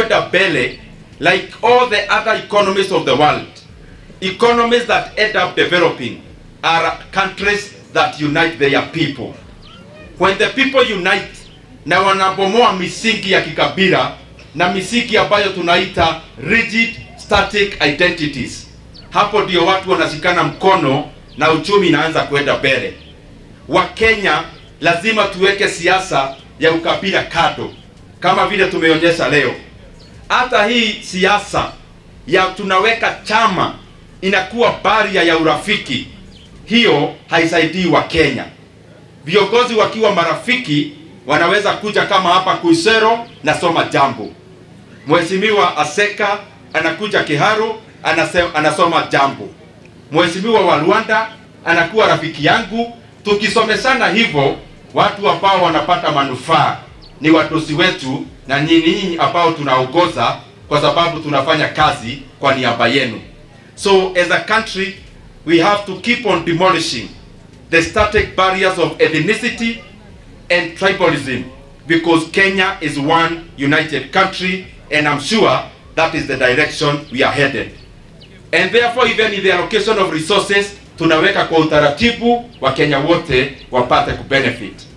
kwenda mbele like all the other economies of the world economies that end up developing are countries that unite their people when the people unite na wanabomoa misingi ya kikabila na misingi ambayo tunaita rigid static identities hapo ndio watu wanashikana mkono na uchumi inaanza kwenda mbele wakenya lazima tuweke siasa ya ukabila kado kama vile tumeonyesha leo hata hii siasa ya tunaweka chama inakuwa baria ya urafiki hiyo haisaidii wa Kenya. Viongozi wakiwa marafiki wanaweza kuja kama hapa Kuisero na soma jambo. Mheshimiwa Aseka anakuja Kiharu anase, anasoma jambo. Mheshimiwa wa Rwanda anakuwa rafiki yangu. Tukisomeshana hivyo, watu ambao wanapata manufaa ni watosi wetu na nyinyi ambao tunaongoza, kwa sababu tunafanya kazi kwa niaba yenu. So as a country, we have to keep on demolishing the static barriers of ethnicity and tribalism because Kenya is one united country and I'm sure that is the direction we are headed. And therefore even in the allocation of resources tunaweka kwa utaratibu wa Kenya wote wapate kubenefit.